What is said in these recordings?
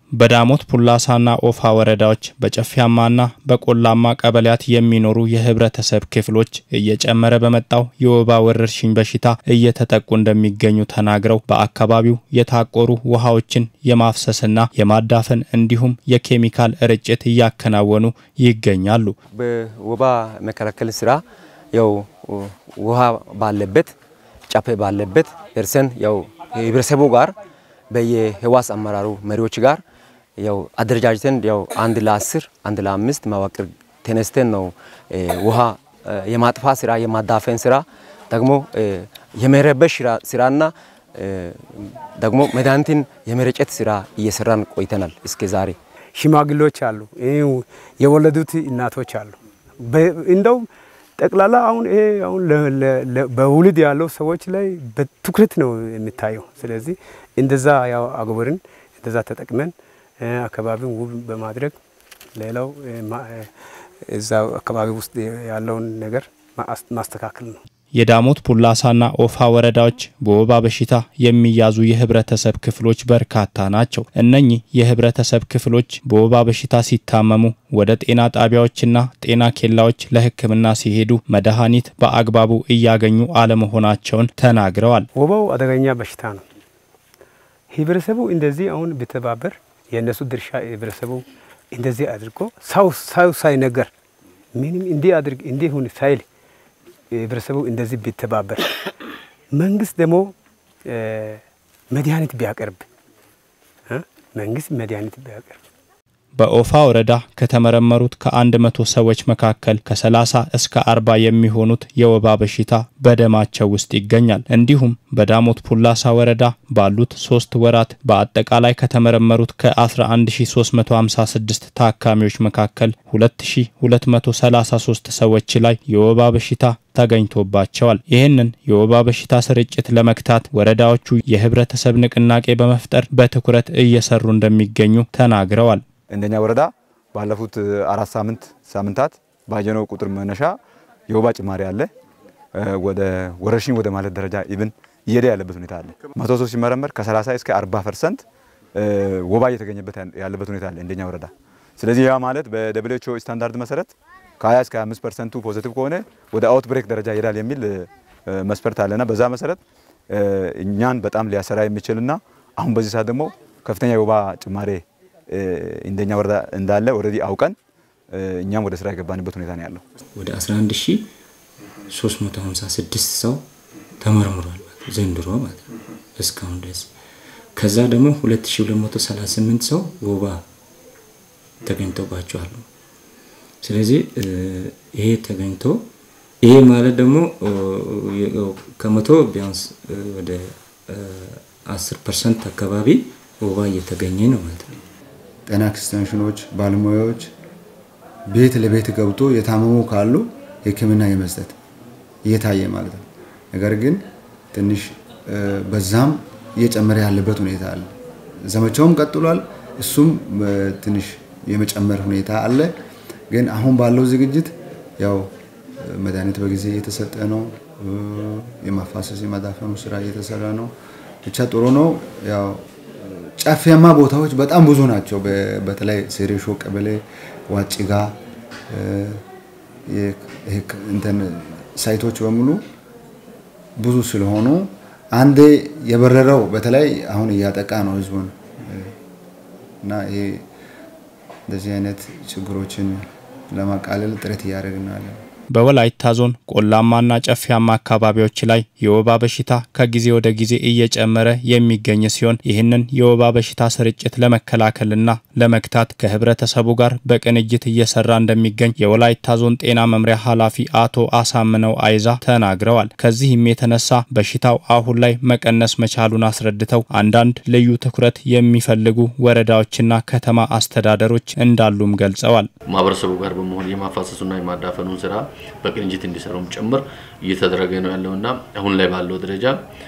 በዳሞት ፑላሳና ኦፋ ወረዳዎች በጨፊያማና በቆላማ ቀበሌያት የሚኖሩ የህብረተሰብ ክፍሎች እየጨመረ በመጣው የወባ ወረርሽኝ በሽታ እየተጠቁ እንደሚገኙ ተናግረው በአካባቢው የታቆሩ ውሃዎችን የማፍሰስና የማዳፈን እንዲሁም የኬሚካል ርጭት እያከናወኑ ይገኛሉ። በወባ መከላከል ስራ ያው ውሃ ባለበት ጫፌ ባለበት ደርሰን ያው ህብረተሰቡ ጋር በየህዋስ አመራሩ መሪዎች ጋር ያው አደረጃጀተን ያው አንድ ለአስር አንድ ለአምስት መዋቅር ተነስተን ነው ውሃ የማጥፋት ስራ የማዳፈን ስራ ደግሞ የመረበሽ ስራና ደግሞ መድኃኒትን የመረጨት ስራ እየሰራን ቆይተናል እስከ ዛሬ። ሽማግሌዎች አሉ፣ የወለዱት እናቶች አሉ። እንደው ጠቅላላ አሁን ይሄ አሁን በውልድ ያለው ሰዎች ላይ በትኩረት ነው የሚታየው። ስለዚህ እንደዛ ያው አጎበርን እንደዛ ተጠቅመን አካባቢውን ውብ በማድረግ ሌላው እዛ አካባቢ ውስጥ ያለውን ነገር ማስተካከል ነው። የዳሞት ፑላሳና ኦፋ ወረዳዎች በወባ በሽታ የሚያዙ የህብረተሰብ ክፍሎች በርካታ ናቸው። እነኚህ የህብረተሰብ ክፍሎች በወባ በሽታ ሲታመሙ ወደ ጤና ጣቢያዎችና ጤና ኬላዎች ለሕክምና ሲሄዱ መድኃኒት በአግባቡ እያገኙ አለመሆናቸውን ተናግረዋል። ወባው አደገኛ በሽታ ነው። ህብረተሰቡ እንደዚህ አሁን ቢተባበር የእነሱ ድርሻ ህብረተሰቡ እንደዚህ አድርጎ ሰው ሰው ሳይነገር ምንም እንዲህ አድርግ እንዲህ ሁን ሳይል ህብረተሰቡ እንደዚህ ቢተባበር፣ መንግስት ደግሞ መድኃኒት ቢያቀርብ መንግስት መድኃኒት ቢያቀርብ በኦፋ ወረዳ ከተመረመሩት ከአንድ መቶ ሰዎች መካከል ከ30 እስከ 40 የሚሆኑት የወባ በሽታ በደማቸው ውስጥ ይገኛል። እንዲሁም በዳሞት ፑላሳ ወረዳ ባሉት ሶስት ወራት በአጠቃላይ ከተመረመሩት ከ11356 ታካሚዎች መካከል 2233 ሰዎች ላይ የወባ በሽታ ተገኝቶባቸዋል። ይህንን የወባ በሽታ ስርጭት ለመግታት ወረዳዎቹ የህብረተሰብ ንቅናቄ በመፍጠር በትኩረት እየሰሩ እንደሚገኙ ተናግረዋል። እንደኛ ወረዳ ባለፉት አራት ሳምንት ሳምንታት ባየነው ቁጥር መነሻ የወባ ጭማሪ አለ። ወደ ወረርሽኝ ወደ ማለት ደረጃ ኢብን እየሄደ ያለበት ሁኔታ አለ። መቶ ሰው ሲመረመር ከ30 እስከ 40 ፐርሰንት ወባ እየተገኘበት ያለበት ሁኔታ አለ እንደኛ ወረዳ። ስለዚህ ያ ማለት በደብሊውኤችኦ ስታንዳርድ መሰረት ከ20 እስከ 25 ፐርሰንቱ ፖዚቲቭ ከሆነ ወደ አውት ብሬክ ደረጃ ይሄዳል የሚል መስፈርት አለና በዛ መሰረት እኛን በጣም ሊያሰራ የሚችልና አሁን በዚህ ሰዓት ደግሞ ከፍተኛ የወባ ጭማሬ እንደኛ ወረዳ እንዳለ ኦልሬዲ አውቀን እኛም ወደ ስራ የገባንበት ሁኔታ ነው ያለው። ወደ 11356 ሰው ተመርምሯል ዘንድሮ ማለት ነው እስካሁን ድረስ። ከዛ ደግሞ 2238 ሰው ወባ ተገኝቶባቸዋል። ስለዚህ ይሄ ተገኝቶ ይሄ ማለት ደግሞ ከመቶ ቢያንስ ወደ 10 ፐርሰንት አካባቢ ወባ እየተገኘ ነው ማለት ነው። ጤና ኤክስቴንሽኖች ባለሙያዎች ቤት ለቤት ገብቶ የታመሙ ካሉ ሕክምና የመስጠት እየታየ ማለት ነው። ነገር ግን ትንሽ በዛም እየጨመረ ያለበት ሁኔታ አለ። ዘመቻውም ቀጥሏል። እሱም ትንሽ የመጨመር ሁኔታ አለ። ግን አሁን ባለው ዝግጅት ያው መድኃኒት በጊዜ እየተሰጠ ነው። የማፋሰስ የማዳፈኑ ስራ እየተሰራ ነው። ብቻ ጥሩ ነው። ያው ጫፊያማ ቦታዎች በጣም ብዙ ናቸው። በተለይ ሴሬሾ ቀበሌ፣ ዋጭጋ እንትን ሳይቶች በሙሉ ብዙ ስለሆኑ አንዴ የበረረው በተለይ አሁን እያጠቃ ነው ህዝቡን እና ይሄ እንደዚህ አይነት ችግሮችን ለማቃለል ጥረት እያደረግን ነው ያለን። በወላይታ ዞን ቆላማና ጨፊያማ አካባቢዎች ላይ የወባ በሽታ ከጊዜ ወደ ጊዜ እየጨመረ የሚገኝ ሲሆን ይህንን የወባ በሽታ ስርጭት ለመከላከልና ለመግታት ከህብረተሰቡ ጋር በቅንጅት እየሰራ እንደሚገኝ የወላይታ ዞን ጤና መምሪያ ኃላፊ አቶ አሳምነው አይዛ ተናግረዋል። ከዚህም የተነሳ በሽታው አሁን ላይ መቀነስ መቻሉን አስረድተው አንዳንድ ልዩ ትኩረት የሚፈልጉ ወረዳዎችና ከተማ አስተዳደሮች እንዳሉም ገልጸዋል። ማህበረሰቡ ጋር በመሆን የማፋሰሱና የማዳፈኑን ስራ በቅንጅት እንዲሰሩም ጭምር እየተደረገ ነው ያለውና አሁን ላይ ባለው ደረጃ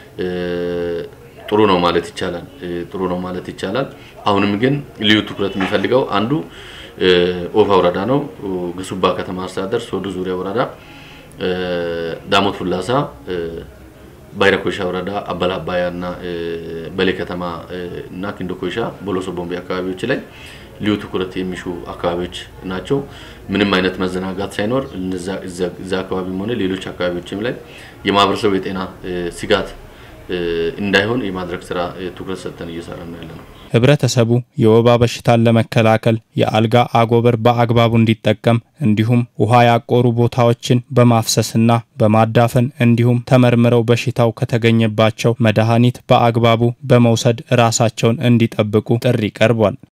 ጥሩ ነው ማለት ይቻላል። ጥሩ ነው ማለት ይቻላል። አሁንም ግን ልዩ ትኩረት የሚፈልገው አንዱ ኦፋ ወረዳ ነው። ግሱባ ከተማ አስተዳደር፣ ሶዶ ዙሪያ ወረዳ፣ ዳሞት ፉላሳ ባይረ ኮይሻ ወረዳ አበላባያ እና በሌ ከተማ እና ኪንዶ ኮይሻ ቦሎሶ ቦምቤ አካባቢዎች ላይ ልዩ ትኩረት የሚሹ አካባቢዎች ናቸው። ምንም አይነት መዘናጋት ሳይኖር እዛ አካባቢም ሆነ ሌሎች አካባቢዎችም ላይ የማህበረሰቡ የጤና ስጋት እንዳይሆን የማድረግ ስራ ትኩረት ሰጥተን እየሰራ ነው ያለ ነው። ህብረተሰቡ የወባ በሽታን ለመከላከል የአልጋ አጎበር በአግባቡ እንዲጠቀም እንዲሁም ውሃ ያቆሩ ቦታዎችን በማፍሰስና በማዳፈን እንዲሁም ተመርምረው በሽታው ከተገኘባቸው መድኃኒት በአግባቡ በመውሰድ ራሳቸውን እንዲጠብቁ ጥሪ ቀርቧል።